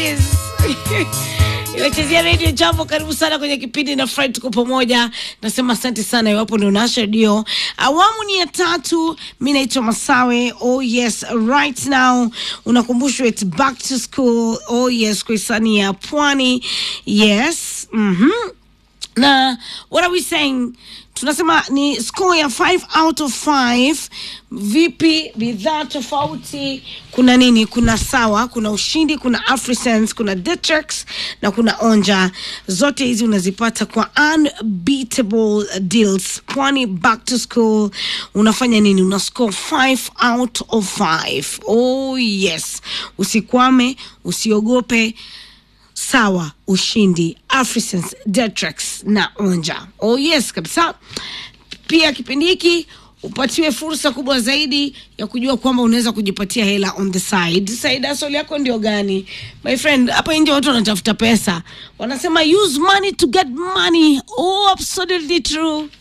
is inachezea redio jambo karibu sana kwenye kipindi na fry tuko pamoja nasema asante sana iwapo ndio nasha redio awamu ni ya tatu mi naitwa masawe oh yes right now unakumbushwa its back to school oh yes kwa hisani ya pwani yes mm-hmm. na what are we saying tunasema ni score ya 5 out of 5 vipi bidhaa tofauti kuna nini kuna sawa kuna ushindi kuna afrisense kuna detrix na kuna onja zote hizi unazipata kwa unbeatable deals pwani back to school unafanya nini una score 5 out of 5 oh yes usikwame usiogope sawa ushindi afrisense detrax na onja oh yes kabisa pia kipindi hiki upatiwe fursa kubwa zaidi ya kujua kwamba unaweza kujipatia hela on the side side hustle yako ndio gani my friend hapa nje watu wanatafuta pesa wanasema use money to get money oh absolutely true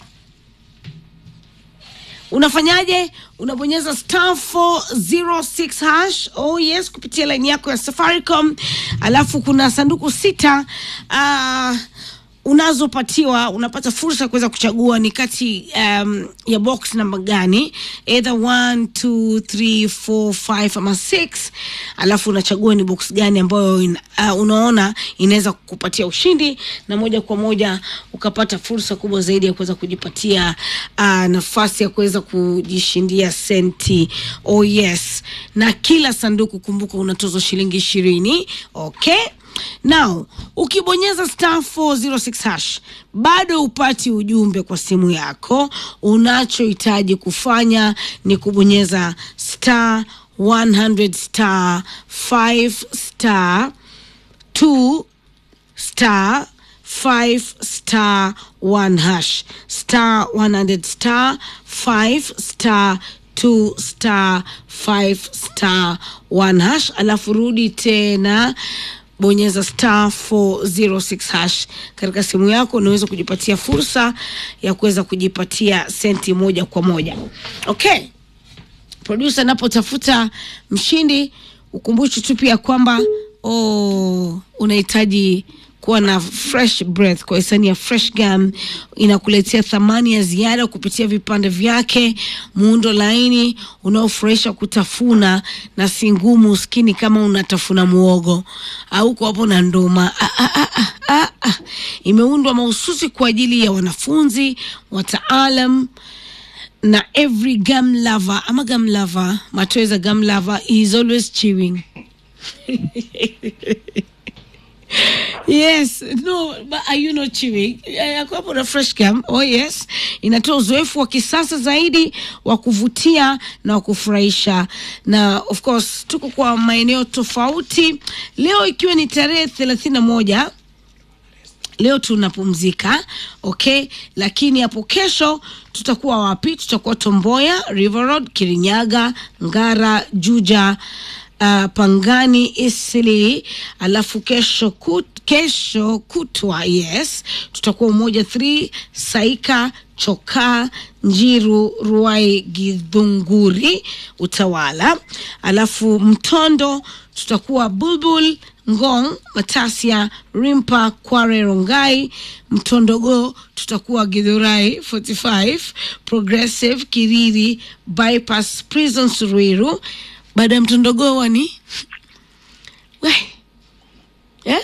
unafanyaje unabonyeza star 406 hash oh yes kupitia laini yako ya safaricom alafu kuna sanduku sita uh, unazopatiwa unapata fursa ya kuweza kuchagua ni kati um, ya box namba gani either 1 2 3 4 5 ama 6 alafu unachagua ni box gani ambayo in, uh, unaona inaweza kukupatia ushindi na moja kwa moja ukapata fursa kubwa zaidi ya kuweza kujipatia uh, nafasi ya kuweza kujishindia senti oh yes na kila sanduku kumbuka unatozwa shilingi ishirini okay now ukibonyeza star 406 hash bado upati ujumbe kwa simu yako unachohitaji kufanya ni kubonyeza star 100 star 5 star 2 star 5 star 1 hash star 100 star 5 star 2 star 5 star 1 hash alafu rudi tena bonyeza star 406 hash katika simu yako unaweza kujipatia fursa ya kuweza kujipatia senti moja kwa moja okay produsa anapotafuta mshindi ukumbushi tu pia kwamba oh, unahitaji kuwa na fresh breath kwa hisani ya fresh gum inakuletea thamani ya ziada kupitia vipande vyake muundo laini unaofurahisha kutafuna na si ngumu skini kama unatafuna muogo au kwa hapo na nduma ah, ah, ah, ah, ah, ah. imeundwa mahususi kwa ajili ya wanafunzi wataalam na every gum lover ama gum lover matoeza gum lover is always chewing yes no but are you not chewing yakuwapo na fresh gum oh yes inatoa uzoefu wa kisasa zaidi wa kuvutia na wa kufurahisha na of course tuko kwa maeneo tofauti leo ikiwa ni tarehe thelathini na moja leo tunapumzika okay lakini hapo kesho tutakuwa wapi tutakuwa tomboya river road kirinyaga ngara juja uh, pangani isili alafu kesho kut, kesho kutwa yes tutakuwa umoja 3 saika chokaa njiru ruai gidhunguri utawala alafu mtondo tutakuwa bulbul ngong matasia rimpa kware rongai mtondogo tutakuwa gidhurai 45 progressive kiriri bypass prison suruiru baada ya mtondogo wani we yeah?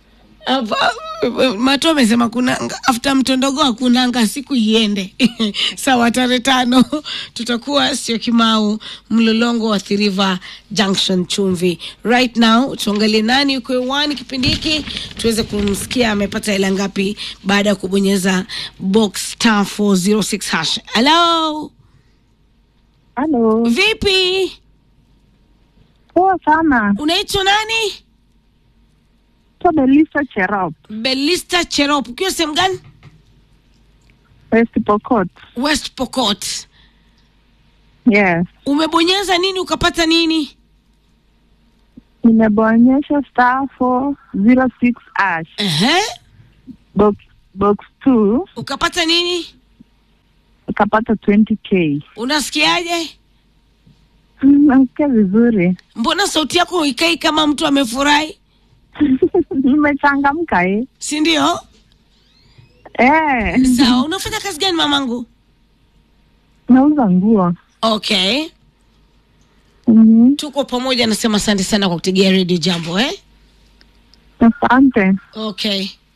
mato amesema kuna after mtondogo hakunanga siku iende sawa tarehe tano tutakuwa sio kimau mlolongo wa thiriva junction chumvi right now tuangalie nani uko hewani kipindi hiki tuweze kumsikia amepata hela ngapi baada ya kubonyeza box star 406 hash halo Halo, vipi poa sana. unaitwa nani To Belisa Cherop, belista cherop ukiwa sehemu gani West Pokot. west pokot Yes, umebonyeza nini ukapata nini nimebonyesha star 406 ash Ehe. box box 2 ukapata nini ukapata 20k. unasikiaje Mm, Nasikia vizuri. mbona sauti yako ikai kama mtu amefurahi Nimechangamka eh. si ndio Eh. sawa unafanya kazi gani mamangu Nauza nguo. okay Mhm. tuko pamoja nasema asante sana kwa kutegea redio jambo eh Asante. okay